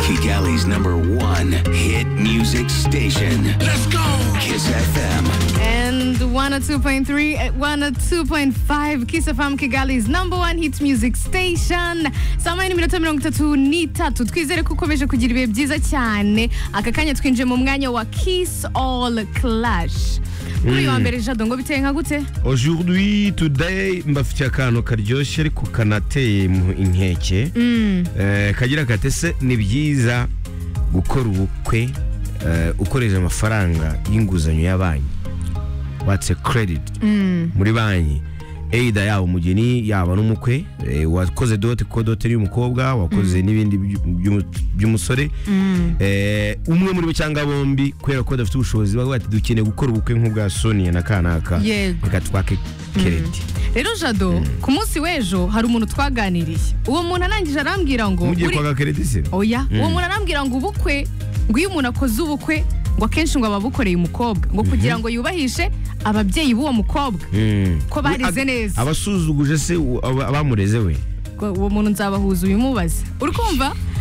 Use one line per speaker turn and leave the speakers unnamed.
Music Alley's number one hit music station. Let's go! Kiss FM.
And 102.3, eh, 102.5 Kiss FM Kigali's number one hit music station. Saa moya n'iminota mirongo itatu n'itatu. Twizere ko ukomeje kugira ibihe byiza cyane. Aka kanya twinjiye mu mwanya wa Kiss All Clash. Kuri uyu wa mbere Jado ngo biteye nka gute?
Aujourd'hui, today, mbafitiye akantu karyoshye ariko kanateye mu inkeke. Eh, kagira kate se ni byiza gukora ubukwe eh, ukoresheje amafaranga y'inguzanyo ya banki. Watse credit muri banki. Eida yaba umugeni yaba n'umukwe eh, wakoze dote ko dote ari umukobwa wakoze n'ibindi byu- byu- by'umusore Eh, umwe muri bo cyangwa bombi kubera ko badafite ubushobozi bavuga bati dukeneye gukora ubukwe nk'ubwa Sonia na kanaka
Yego.
reka twake kereti
Rero Jado, ku munsi w'ejo hari umuntu twaganiriye. Uwo muntu arangije arambwira ngo
mugiye
"Uri-
kwaka kereti se
oya uwo muntu arambwira ngo ubukwe ngo iyo umuntu akoze ubukwe ngo akenshi ngo aba abukoreye umukobwa ngo kugira ngo yubahishe ababyeyi b'uwo mukobwa
Mm.
Ko barize
Ag-
neza.
abasuzuguje se u- aba- abamureze we
Ngo uwo muntu nzabahuza uyu mubaze uri kumva